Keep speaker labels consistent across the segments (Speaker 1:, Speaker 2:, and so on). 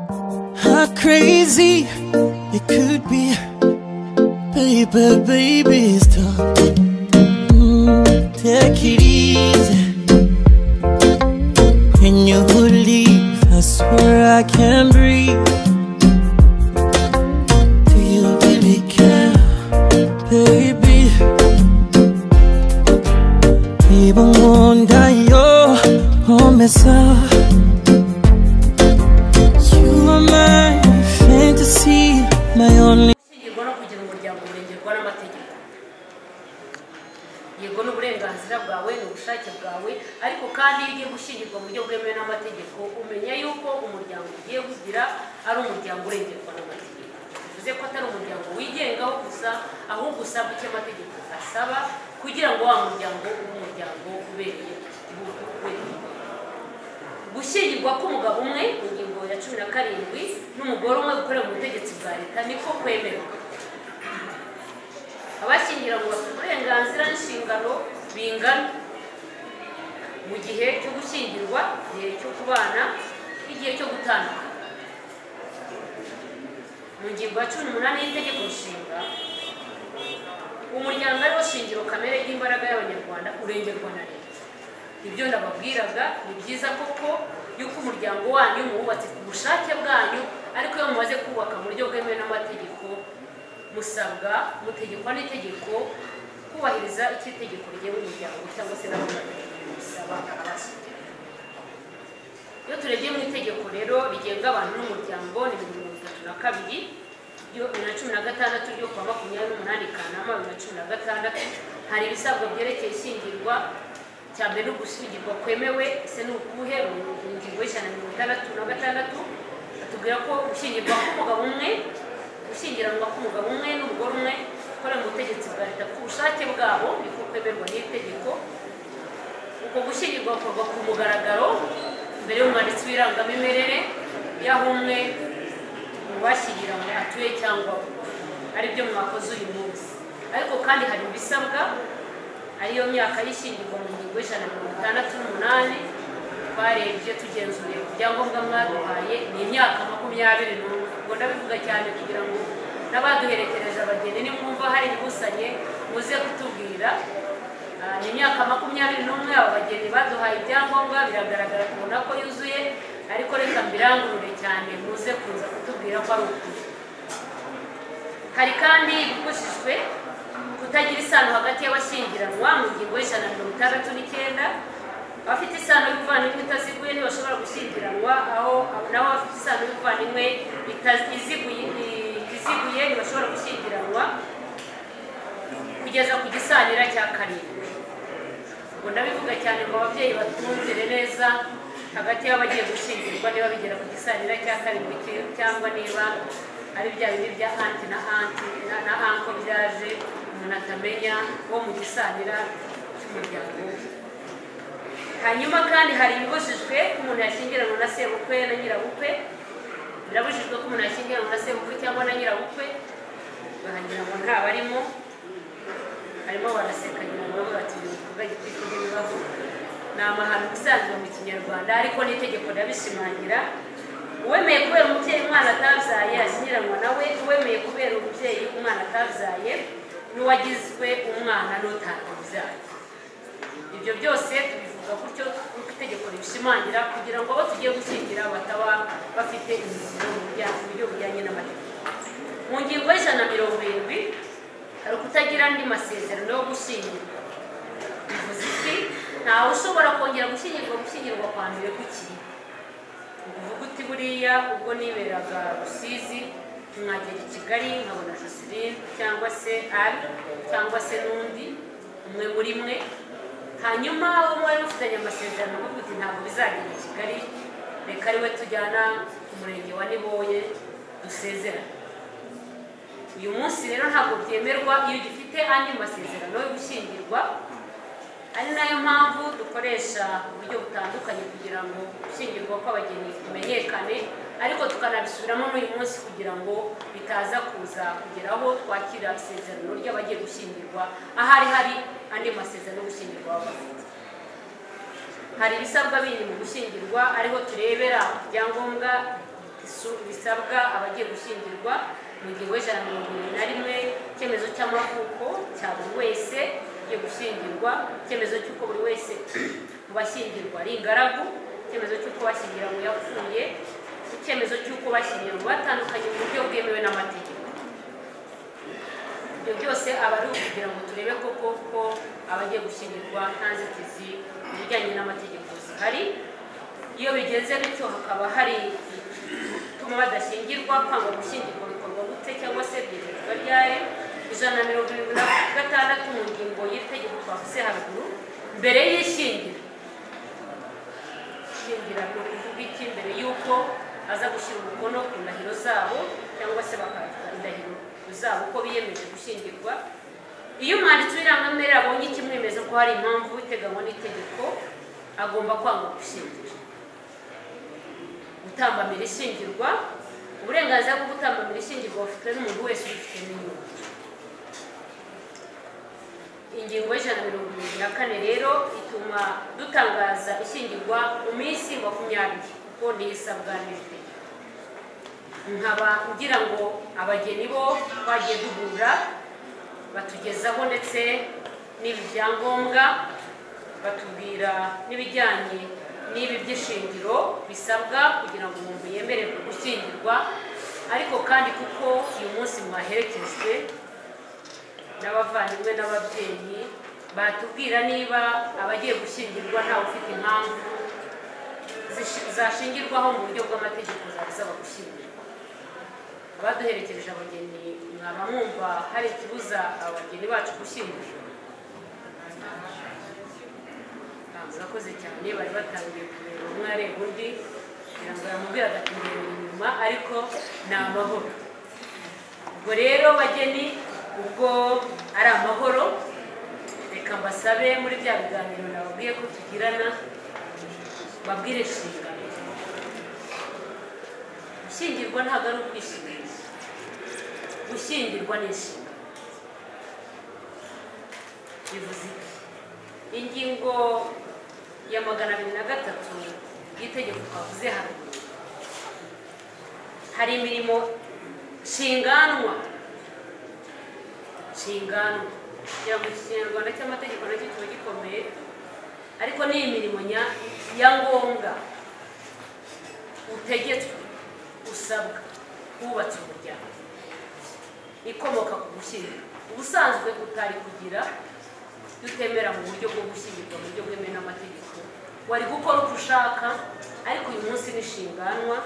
Speaker 1: How crazy it could be, paper babies talk. Mm, take it easy. When you leave, I swear I can breathe. Do you really care, baby? Even wonder yo, oh, mess up. You are my fantasy, my only.
Speaker 2: ishingirwa no kugira umuryango urengerwa n'amategeko yego ni uburenganzira bwawe ni ubushake bwawe ariko kandi iyo ugiye gushyingirwa mu buryo bwemewe n'amategeko umenya yuko umuryango ugiye kugira ari umuryango urengerwa n'amategeko bivuze ko atari umuryango wigengaho gusa ahubwo usaba icyo amategeko asaba kugira ngo wa muryango ube umuryango ubereye igihugu ubereye igihugu gushyingirwa k'umugabo umwe mu ngingo ya cumi na karindwi n'umugore umwe gukorera mu butegetsi bwa leta niko kwemerwa abashyingiranywe bafite uburenganzira n'inshingano bingana mu gihe cyo gushyingirwa igihe cyo kubana n'igihe cyo gutandukana mu ngingo ya cumi n'umunani y'itegeko nshinga umuryango ari wo shingiro kamere ry'imbaraga y'abanyarwanda urengerwa na leta ibyo ndababwiraga ni byiza koko yuko umuryango wanyu muwubatse ku bushake bwanyu ariko iyo mumaze kubaka mu buryo bwemewe n'amategeko musabwa mutegekwa n'itegeko kubahiriza icyo itegeko rigenga umuryango cyangwa se n'amategeko bisaba abashyitsi iyo turebye mu itegeko rero rigenga abantu n'umuryango ni bibiri mirongo itatu na kabiri ryo- bibiri na cumi na gatandatu ryo kuwa makumyabiri n'umunani kanama bibiri na cumi na gatandatu hari ibisabwa byerekeye ishyingirwa cya mbere ni ugushyingirwa kwemewe ese ni ukuhe mu ngingo y'ijana na mirongo itandatu na gatandatu batubwira ko gushyingirwa k'umugabo umwe gushyingiranwa k'umugabo umwe n'umugore umwe gukora mu butegetsi bwa leta ku bushake bwabo niko kwemerwa n'iri tegeko uko gushyingirwa gukorwa ku mugaragaro mbere y'umwanditsi w'irangamimerere y'aho umwe mu bashyingiranywe atuye cyangwa ari byo mwakoze uyu munsi ariko kandi hari ibisabwa ariyo myaka y'ishyingirwa mu ngingo y'ijana na mirongo itandatu n'umunani twarebye tugenzuye ku byangombwa mwaduhaye ni imyaka makumyabiri n'umwe ubwo ndabivuga cyane kugira ngo n'abaduherekereje abageni nimwumva hari ibibusanye muze kutubwira Ah, ni imyaka makumyabiri n'umwe aba bageni baduhaye ibyangombwa biragaragara kubona ko yuzuye ariko reka mbirangurure cyane muze kuza kutubwira ko ari ukuri hari kandi ibikosijwe kutagira isano hagati y'abashyingiranwa mu ngingo y'ijana na mirongo itandatu n'icyenda abafite isano y'ubuvandimwe itaziguye ntibashobora gushyingiranwa aho naho abafite isano y'ubuvandimwe itazi- iziguye i- iziguye ntibashobora gushyingiranwa kugeza ku gisanira cya karindwi ubwo ndabivuga cyane ngo ababyeyi batunzire neza hagati y'abagiye gushyingirwa niba bigera ku gisanira cya karindwi ki- cyangwa niba ari bya bindi bya anti na anti na, na anko byaje umuntu atamenya wo mu gisanira cy'umuryango we. hanyuma kandi hari ibibujijwe ko umuntu yashyingiranwa na sebukwe na nyirabukwe birabujijwe ko umuntu yashyingiranwa na sebukwe cyangwa na nyirabukwe bahagira ngo nta barimo harimo baraseka nyuma baba batumye igikorwa gikwiye n'ibibazo ni amahano ubusanzwe mu kinyarwanda ariko n'itegeko ndabishimangira uwemeye kubera umubyeyi umwana atabyaye ashyingiranwa nawe uwemeye kubera umubyeyi umwana atabyaye n'uwagizwe umwana n'utakabyaye ibyo byose tubivuga gutyo nk'uko itegeko ribishimangira kugira ngo abo tugiye gushyingira bataba bafite imiziro mu bijyanye- mu buryo bujyanye n'amategeko mu ngingo y'ijana na mirongo irindwi hari ukutagira andi masezerano yo gushyingirwa bivuze iki ntawe ushobora kongera gushyingirwa gushyingirwa kwa mbere gukiri uvuga uti buriya ubwo niberaga rusizi mwagera i kigali nkabona joseline cyangwa se ari cyangwa se n'undi umwe muri mwe hanyuma uwo mwari mufitanye amasezerano avuga uti ntabwo bizagera i kigali reka ariwe tujyana ku murenge wa niboye dusezerane uyu munsi rero ntabwo byemerwa iyo ugifite andi masezerano yo gushyingirwa ari nayo mpamvu dukoresha uburyo butandukanye kugira ngo gushyingirwa kw'abageni kumenyekane ariko tukanabisubiramo n'uyu munsi kugira ngo bitaza kuza kugera aho twakira isezerano ry'abagiye gushyingirwa ahari hari andi masezerano yo gushyingirwa baba bafite hari ibisabwa bindi mu gushyingirwa ariho turebera ibyangombwa isu- bisabwa abagiye gushyingirwa mu gihe w'ijana na mirongo irindwi na rimwe icyemezo cy'amavuko cya buri wese ugiye gushyingirwa icyemezo cy'uko buri wese mu bashyingirwa ari ingaragu icyemezo cy'uko bashyingiranywe yapfuye icyemezo cy'uko bashyingiranywe batandukanye mu buryo bwemewe n'amategeko ibyo byose aba ari ukugira ngo turebe ko koko abagiye gushyingirwa nta nzitizi mu bijyanye n'amategeko zihari iyo bigenze bityo hakaba hari ituma badashyingirwa kwanga gushyingirwa bikorwa gute cyangwa se byemezwa ryari ijana na mirongo irindwi na gatandatu mu ngingo y'itegeko twavuze haruguru mbere y'ishyingira ishingira ni ukuvuga iki mbere y'uko aza gushyira umukono ku ndahiro zabo cyangwa se bakagira indahiro zabo ko biyemeje gushyingirwa iyo umwanditsi w'irangamere abonye ikimwemeza ko hari impamvu iteganywa n'itegeko agomba kwanga gushyingira gutambamira ishingirwa uburenganzira bwo gutambamira ishingirwa bufitwe n'umuntu wese ubifite n'inyungu ingingo y'ijana na mirongo irindwi na kane rero ituma dutangaza ishyingirwa mu minsi makumyabiri kuko niyo isabwa n'itegeko nkaba ngira ngo abageni bo twagiye duhura batugezaho ndetse n'ibi byangombwa batubwira n'ibijyanye n'ibi by'ishingiro bisabwa kugira ngo umuntu yemererwe gushyingirwa ariko kandi kuko uyu munsi mwaherekejwe n'abavandimwe n'ababyeyi batubwira niba abagiye gushyingirwa ntawe ufite impamvu zishi- zashingirwaho mu buryo bw'amategeko zabisaba gushyingirwa abaduherekeje abageni mwaba mwumva hari ikibuza abageni bacu gushyingirwa murakoze cyane bari batangiye kureba umwe areba undi kugira ngo yamubwire agatunganya inyuma ariko ni amahoro ubwo rero bageni ubwo ari amahoro reka mbasabe muri bya biganiro nababwiye ko tugirana babwire inshingano gushyingirwa ntabwo ari ubwishingizi gushyingirwa ni inshingano bivuze iki ingingo ya magana abiri na gatatu y'itegeko twavuze haruguru hari imirimo nshinganwa nshingano kugira ngo iki kinyarwanda cy'amategeko nacyo kiba gikomeye ariko ni imirimo nya- ya ngombwa utegetswe usabwa wubatse umuryango ikomoka ku gushyingura ubusanzwe utari kugira iyo utemera mu buryo bwo gushyingirwa mu buryo bwemewe n'amategeko wari gukora uko ushaka ariko uyu munsi nishinganwa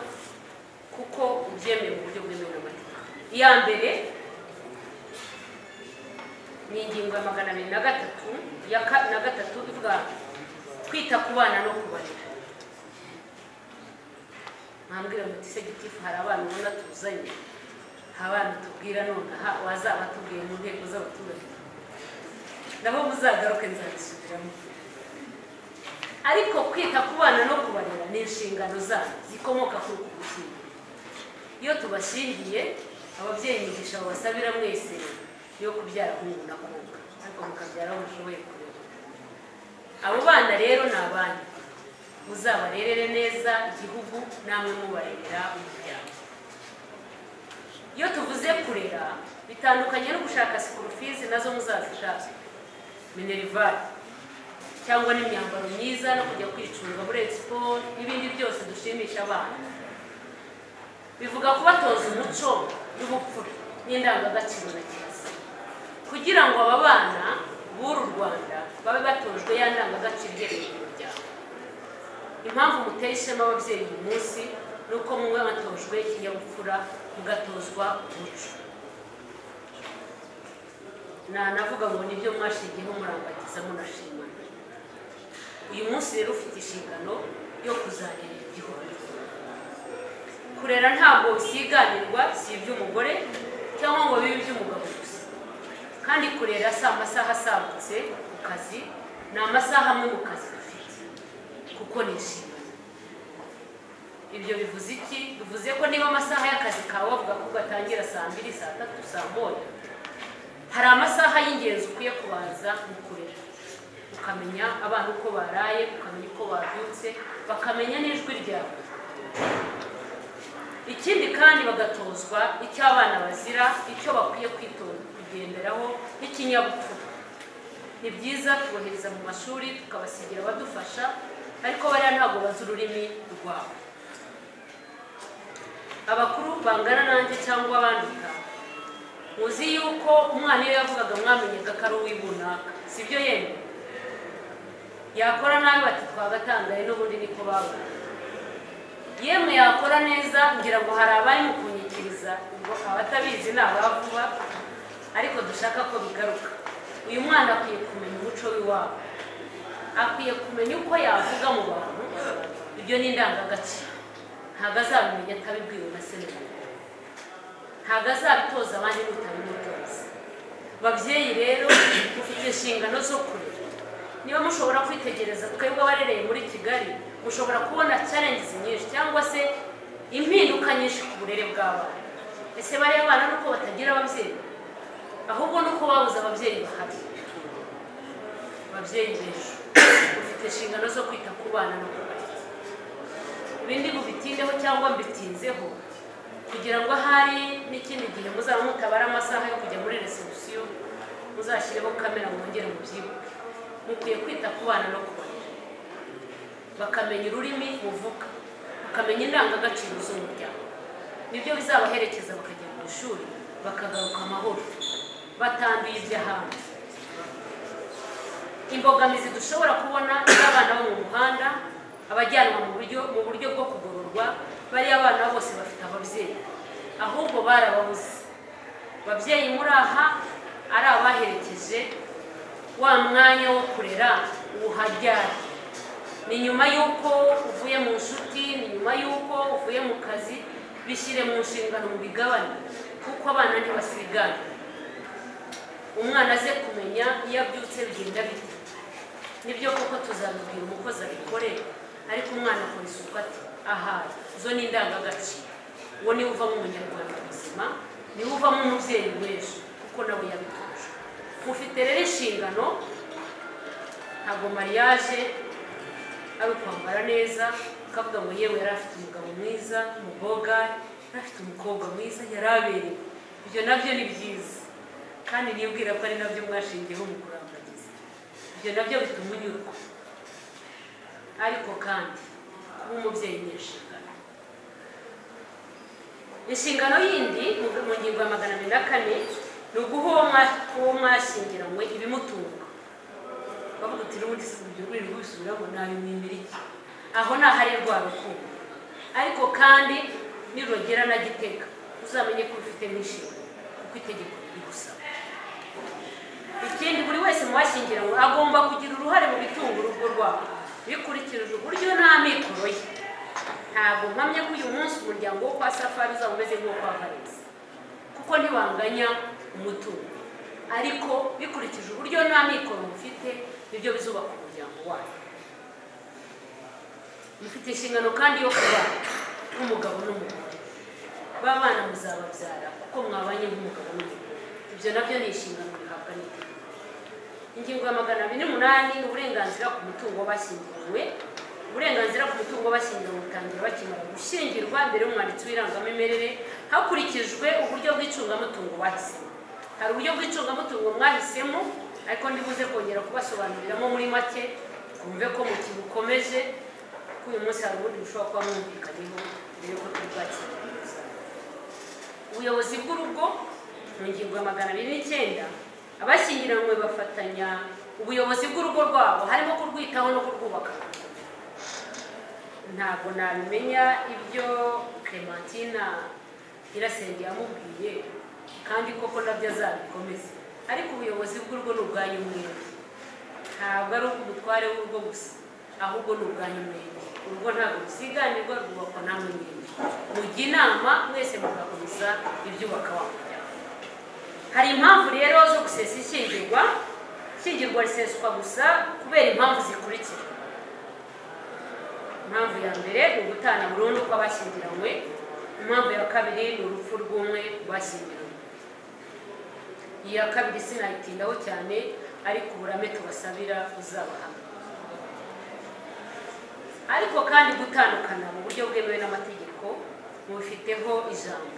Speaker 2: kuko ubyemeye mu buryo bwemewe n'amategeko iya mbere ni ingingo ya magana abiri na gatatu ya ka- na gatatu ivuga kwita ku bana no kubarera mwambwira muti se gitifu hari abana ubona tuzanye hari abana tubwira none aha wazaba atubwiye mu nteko z'abaturage nabo muzagaruke nzabisubiramo ariko kwita ku bana no kubarera ni inshingano zabo zikomoka kuri uku gushyingira iyo tubashingiye ababyeyi imigisha babasabira mwese yo kubyara hungu na kobwa ariko mukabyara aho mushoboye kurera abo bana rero ni abanyu muzabarerere neza igihugu namwe mubarerera umuryango iyo tuvuze kurera bitandukanye no gushaka sikurufizi nazo muzazishaka minerivare cyangwa n'imyambaro myiza no kujya kwicunga muri expo n'ibindi byose dushimisha abana bivuga kubatoza umuco n'ubupfura n'indangagaciro na kirazira kugira ngo aba bana b'uru rwanda babe batojwe ya ndangagaciro iherereye mu muryango impamvu muteye ishema ababyeyi uyu munsi ni uko mumwe batojwe ikinyabupfura mugatozwa umuco nanavuga ngo nibyo mwashingiyeho murambagiza munashimana uyu munsi rero ufite inshingano yo kuzarera igihugu kurera ntabwo bisiganirwa si iby'umugore cyangwa ngo bibe iby'umugabo gusa kandi kurera si amasaha asagutse ku kazi ni amasaha amwe mu kazi dufite kuko ni inshingano ibyo bivuze iki bivuze ko niba amasaha y'akazi kawe wavuga ko gatangira saa mbiri saa tatu saa moya hari amasaha y'ingenzi ukwiye kubanza mu kurera ukamenya abana uko baraye ukamenya uko babyutse bakamenya n'ijwi ryawe ikindi kandi bagatozwa icyo abana bazira icyo bakwiye kwitonda kugenderaho n'ikinyabupfura ni byiza tubohereza mu mashuri tukabasigira abadufasha ariko bariya ntabwo bazi ururimi rwabo abakuru bangana nanjye cyangwa abanduka muzi yuko umwana iyo yavugaga mwamenyaga ko ari uw'ibunaka si byo yemwe yakora nabi bati twagatangaye n'ubundi niko baba yemwe yakora neza ngira ngo hari abari mu kunyikiriza ubwo abatabizi ni abavuba ariko dushaka ko bigaruka uyu mwana akwiye kumenya umuco w'iwabo akwiye kumenya uko yavuga mu bantu ibyo ni indangagaciro ntabwo azabimenya atabibwiwe na se na nyina. ntabwo azabitoza abandi n'utabimutoza babyeyi rero mufite inshingano zo kurera niba mushobora kwitegereza twebwe abarereye muri kigali mushobora kubona challenges nyinshi cyangwa se impinduka nyinshi ku burere bw'abana ese bariya bana nuko batagira ababyeyi ahubwo nuko babuze ababyeyi bahari babyeyi b'ejo ufite inshingano zo kwita ku bana no kubarera ibindi mubitindeho cyangwa mbitinzeho kugira ngo ahari n'ikindi gihe muzaba mutabara amasaha yo kujya muri resebusiyo muzashyireho kamera mwongere mubyibuke mukwiye kwita ku bana no kubarera bakamenya ururimi muvuga bakamenya indangagaciro z'umuryango nibyo bizabaherekeza bakajya mu ishuri bakagaruka amahoro batanduye iby'ahandi imbogamizi dushobora kubona iyo abana bo mu muhanda abajyanwa mu buryo mu buryo bwo kugororwa bariya abana bose bafite ababyeyi ahubwo barababuze babyeyi muri aha ari abaherekeje wa mwanya wo kurera uwuharyari ni nyuma y'uko uvuye mu nshuti ni nyuma y'uko uvuye mu kazi bishyire mu nshingano mu bigabane kuko abana ntibasigana umwana aze kumenya iyo abyutse bigenda bite nibyo koko tuzabibwira umukozi abikore ariko umwana akora isuku ati ahaye zo ni indangagaciro uwo niwe uvamo umunyarwanda muzima niwe uvamo umubyeyi w'ejo kuko nawe yabitojwe mufite rero inshingano ntabwo mariage ari ukwambara neza ukavuga ngo yewe yari afite umugabo mwiza umuboga yari afite umukobwa mwiza yari aberewe ibyo nabyo ni byiza kandi niyubwira ko ari nabyo mwashingiyeho mu kurambagiza ibyo nabyo bituma unyurwa ariko kandi kuba umubyeyi ni inshingano inshingano yindi mu- mu ngingo ya magana abiri na kane ni uguha uwo mwa- uwo mwashyingiranywe ibimutunga bavuga uti n'ubundi si ibyo rwego bisubiramo ntabimwimbira iki aho ni ahari rwa rukundo ariko kandi nirugera na gitega uzamenye ko ufite n'inshingano kuko itegeko rigusaba ikindi buri wese mu bashyingiranywe agomba kugira uruhare mu bitunga urugo rwabo bikurikije uburyo nta mikoro ye ntabwo mpamya ko uyu munsi umuryango wo kwa safari uzaba umeze nk'uwo kwa valesi kuko ntibanganya umutungo ariko bikurikije uburyo nta mikoro mufite nibyo bizubaka umuryango wanyu mufite inshingano kandi yo kuba nk'umugabo n'umugore babana muzababyara kuko mwabanye nk'umugabo n'umugore ibyo nabyo ni inshingano bihabwa n'itegeko ingingo ya magana abiri n'umunani ni uburenganzira ku mutungo bashyingiranywe uburenganzira ku mutungo bashyingiranywe butangira bakimara gushyingirwa mbere y'umwanditsi w'irangamimerere hakurikijwe uburyo bw'icungamutungo bahisemo hari uburyo bw'icungamutungo mwahisemo ariko ndibuze kongera kubasobanuriramo muri make twumve ko mukibukomeje ko uyu munsi hari ubundi bushobora kuba mwumvikanyeho mbere y'uko turi bwakire ubuyobozi bw'urugo mu ngingo ya magana abiri n'icyenda abashyingiranywe bafatanya ubuyobozi bw'urugo rwabo harimo kurwitaho no kurwubaka ntabwo nabimenya ibyo clementina nyirasenge yamubwiye kandi koko nabyo azabikomeza ariko ubuyobozi bw'urugo ni ubwanyu mwembi ntabwo ari ubw'umutware w'urugo gusa ahubwo ni ubwanyu mwembi urugo ntabwo rusiganirwa rwubakwa namwe mwembi mujya inama mwese mugakomeza ibyubaka wa muryango hari impamvu rero zo gusesa ishyingirwa ishyingirwa riseswa gusa kubera impamvu zikurikira impamvu ya mbere ni ugutana burundu kw'abashyingiranywe impamvu ya kabiri ni urupfu rw'umwe ku bashyingiranywe iya kabiri sinayitindaho cyane ariko uburame tubasabira uzabahana ariko kandi gutandukana mu buryo bwemewe n'amategeko mubifiteho ijambo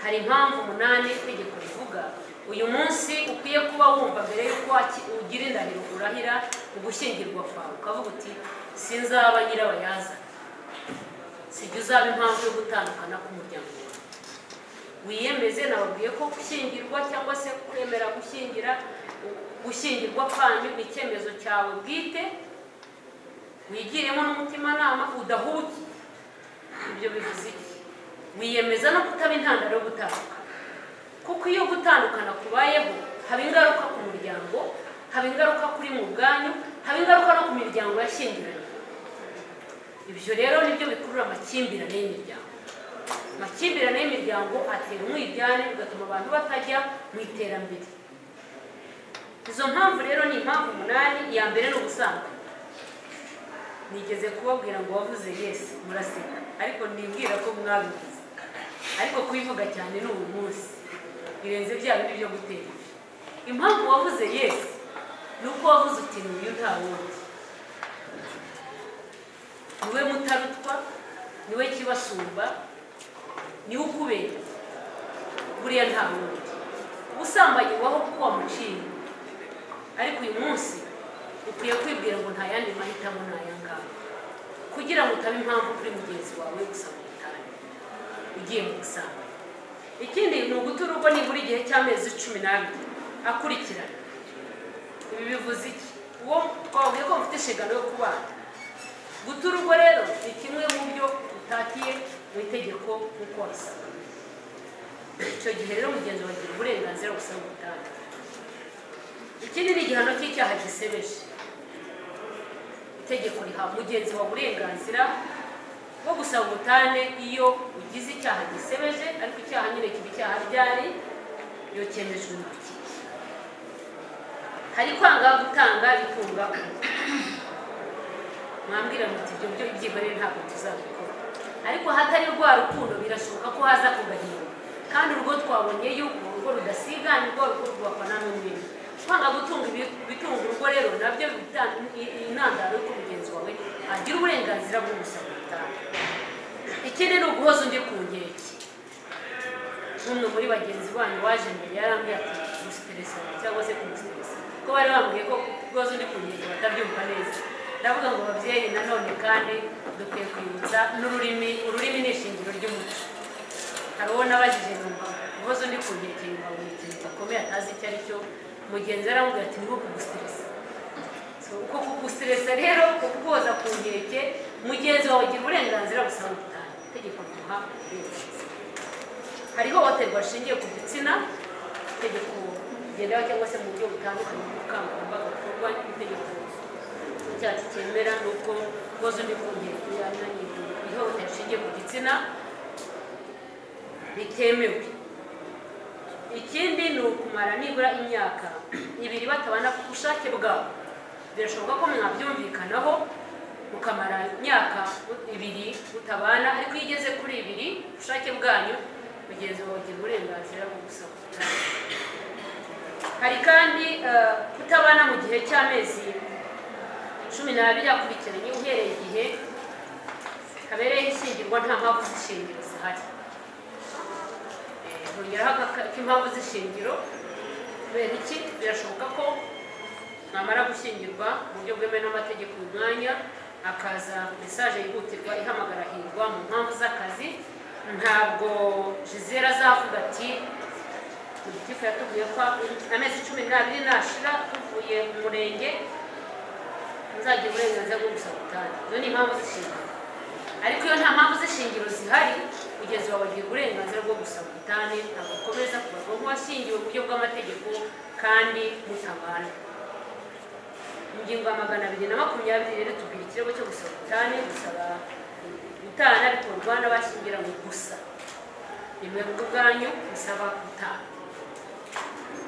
Speaker 2: hari impamvu umunani itegeko rivuga uyu munsi ukwiye kuba wumva mbere y'uko waki- ugira indahiro urahira ugushyingirwa kwawe ukavuga uti sinzaba nyirabayazana sijya uzaba impamvu yo gutandukana k'umuryango wawe wiyemeze nababwiye ko gushyingirwa cyangwa se kwemera gushyingira gushyingirwa kandi ni icyemezo cyawe bwite wigiremo n'umutimanama udahuye ibyo bivuze iki wiyemeza no kutaba intandaro yo gutandukana kuko iyo gutandukana kubayeho haba ingaruka ku muryango haba ingaruka kuri mu bwanyu haba ingaruka no ku miryango yashyingiranye ibyo rero nibyo bikurura amakimbirane y'imiryango amakimbirane y'imiryango atera umwiryane bigatuma abantu batajya mu iterambere izo mpamvu rero ni impamvu umunani iya mbere ni ubusambanyi nigeze kubabwira ngo wavuze yesi muraseka ariko nibwira ko mwabivuze ariko kubivuga cyane ni uyu munsi birenze bya bindi byo gutera ivi. impamvu wavuze yesi ni uko wavuze uti ni uyu nta wundi niwe mutarutwa niwe kibasumba niwe ukubera buriya nta wundi ubusambanyi waho kuko wamuciye ariko uyu munsi ukwiye kwibwira ngo nta yandi mahitamo ni aya ngaya kugira ngo utabe impamvu kuri mugenzi wawe gusaba ubutane ugiye mu busambanyi ikindi ni uguta urugo nibura igihe cy'amezi cumi n'abiri akurikirana ibi bivuze iki uwo twavuye ko mufite inshingano yo kubana guta urugo rero ni kimwe mu byo utatiye mu itegeko nk'uko wabisabwa icyo gihe rero mugenzi wawe agira uburenganzira bwo gusaba ubutane ikindi ni igihano cy'icyaha gisebeje itegeko riha mugenzi wawe uburenganzira bwo gusaba ubutane iyo ugize icyaha gisebeje ariko icyaha nyine kiba icyaha ryari iyo cyemejwe n'urukiko hari kwanga gutanga bikunga undi mwambwira muti ibyo byo byihorere ntabwo tuzabikora ariko hatari rwa rukundo birashoboka ko haza kugahinda kandi urugo twabonye yuko urugo rudasigana urugo rwubakwana n'umwenda kwanga gutunga ibi- ibitunga urugo rero nabyo bitanga i- intandaro y'uko mugenzi wawe agira uburenganzira bwo gusaba ubutane ikindi ni uguhoza undi ku nkeke nk'umwe muri bagenzi banyu waje mbere yarambwiye ati gusiteresa cyangwa se kumusitiresa ko bari bambwiye ko kubaza undi ku nkeke batabyumva neza ndavuga ngo babyeyi nanone kandi dukwiye kwibutsa n'ururimi ururimi ni ishingiro ry'umuco hari uwo nabajije numva kubaza undi ku nkeke yumva ngo ni ikintu gakomeye atazi icyo ari cyo mugenzi we aramubwira ati niko kugusiteresa So, uko kugusiteresa rero kukuboza ku nkeke mugenzi wawe agira uburenganzira gusa ubutane itegeko rimuha uburenganzira hari ihohoterwa rishingiye ku gitsina itegeko rigendaho cyangwa se mu buryo butandukanye bw'ubukangurambaga bukorwa n'itegeko ry'icyatsi cyemera n'ubwo koza undi ku nkeke yananiye ihohoterwa rishingiye ku gitsina ritemewe ikindi ni ukumara nibura imyaka ibiri batabana ku bushake bwabo birashoboka ko mwabyumvikanaho mukamara imyaka ibiri mutabana ariko iyo igeze kuri ibiri ubushake bwanyu mugenzi wawe agira uburenganzira bwo gusaba ubutane. hari kandi eh, kutabana mu gihe cy'amezi cumi n'abiri akurikiranye uhereye igihe kabereyeho ishyingirwa nta mpamvu z'ishingiro zihari hongeraho aka- k'impamvu z'ishingiro kubera iki birashoboka ko namara gushyingirwa mu buryo bwemewe n'amategeko uyu mwanya akaza mesaje yihutirwa ihamagara hirwa mu mpamvu z'akazi ntabwo jizera azavuga ati politifu yatubwiye ko amezi cumi n'abiri nashira tuvuye mu murenge muzagira uburenganzira bwo gusaba ubutane izo ni impamvu z'ishingiro ariko iyo nta mpamvu z'ishingiro zihari kugeza ubu bagira uburenganzira bwo gusaba ubutane agakomeza kubarwa nk'uwashingiwe mu buryo bw'amategeko kandi mutabana ingingo ya magana abiri na makumyabiri rero tubwira ikirego cyo gusaba ubutane gusaba gutana bikorwa n'abashyingiranywe gusa nimwe mu bwanyu musaba gutana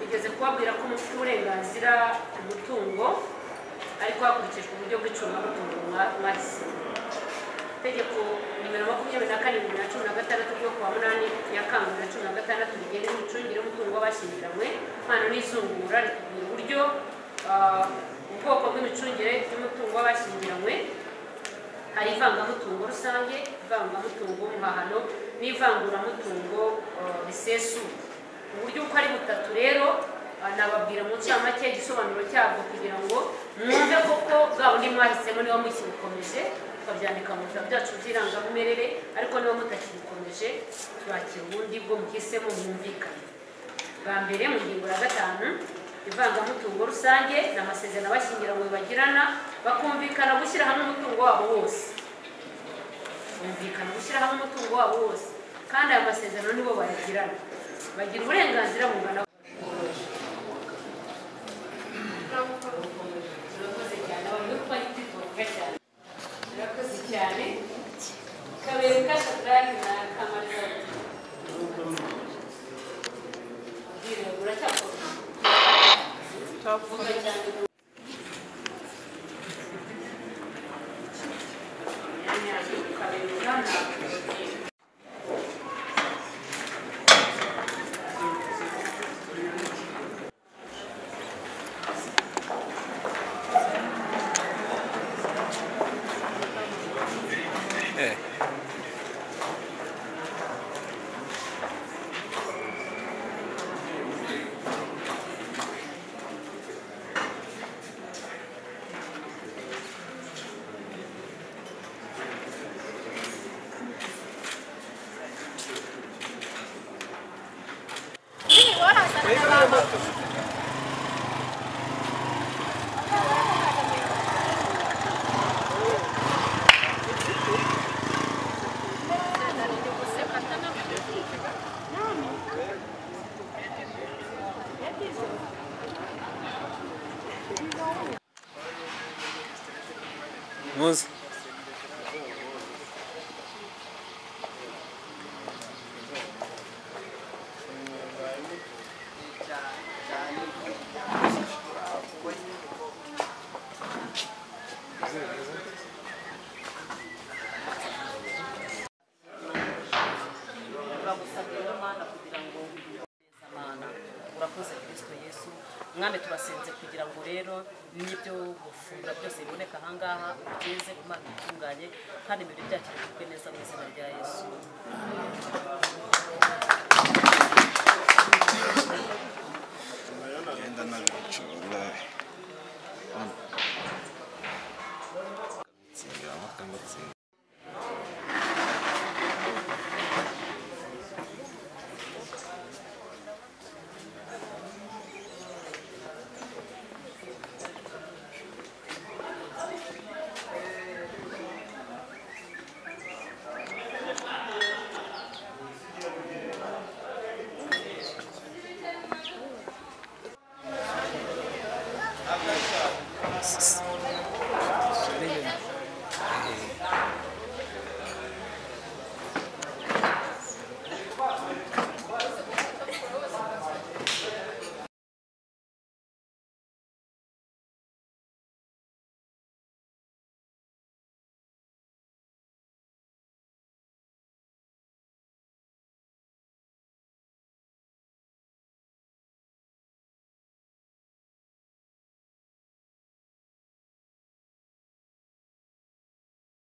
Speaker 2: bigeze kubabwira ko mufite uburenganzira ku mutungo ariko hakurikijwe uburyo bw'icungamutungo mwa- mwahisemo itegeko nimero makumyabiri na kane bibiri na cumi na gatandatu ryo kuwa munani ya kangu bibiri na cumi na gatandatu rigena imicungire y'umutungo w'abashyingiranywe impano n'izungura ritubwira uburyo ah, ubwoko bw'imicungire y'umutungo w'abashyingiranywe hari ivangamutungo rusange ivangamutungo w'umuhahano n'ivanguramutungo eh, risesuye uburyo uko ari butatu rero ah, nababwira mu ncamake igisobanuro cyabwo kugira ngo mwumve koko bwa bundi mwahisemo niba mukibukomeje tukabyandika mu bitabo byacu by'irangamumerere ariko niba mutakibukomeje turakira ubundi bwo muhisemo mwumvikane bwa mbere mu ngingo ya gatanu ivangamutungo rusange ni amasezerano abashyingiranywe bagirana bakumvikana gushyira hamwe umutungo wabo wose bumvikana gushyira hamwe umutungo wabo wose kandi aya masezerano nibo bayagirana bagira uburenganzira bungana Urakoze cyane, abantu bo twari kwitondera cyane. Urakoze cyane kabere kashadrani na kamariza
Speaker 3: muzi
Speaker 4: turagusabye rero mwana kugira ngo neza mwana urakoze kirisito yesu mwami turasenze kugira ngo rero n'ibyo gufungura byose biboneka ahangaha ubigeze imana itunganye kandi ibintu byacu bivugwe neza mu izina rya yesu